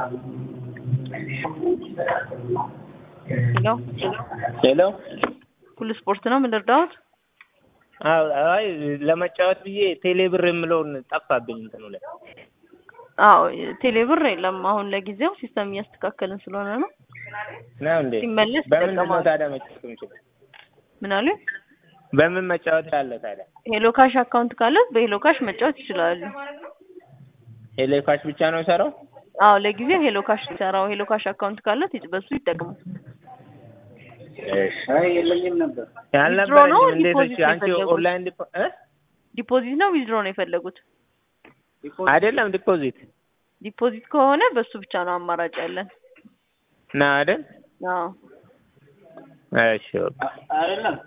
ሄሎ ሄሎ ሁሉ ስፖርት ነው ምን ልርዳዎት? አዎ አይ ለመጫወት ብዬ ቴሌ ብር የምለውን ጠፋብኝ እንትኑ ላይ አዎ ቴሌ ብር የለም አሁን ለጊዜው ሲስተም እያስተካከልን ስለሆነ ነው። ነው እንዴ? ሲመለስ በምንድን ነው ይጠቀማሉ። ታዲያ መጫወት የምችለው? ምን አሉ? በምን መጫወት አለ ታዲያ? ሄሎ ካሽ አካውንት ካለ በሄሎ ካሽ መጫወት ይችላሉ። ሄሎ ካሽ ብቻ ነው የሰራው? አዎ ለጊዜው ሄሎ ካሽ ሲሰራው ሄሎ ካሽ አካውንት ካለት ይጭ- በሱ ይጠቅሙ። እሺ አይ የለኝም ነበር። ያልነበረኝም ነው እንዴት ዲፖዚት እሺ አንቺ የፈለጉት? ኦንላይን ዲፖ እ ዲፖዚት ነው ዊዝድሮ ነው የፈለጉት? አይደለም ዲፖዚት ዲፖዚት ከሆነ በሱ ብቻ ነው አማራጭ ያለን። ና አይደል? አዎ እሺ በቃ አይደለም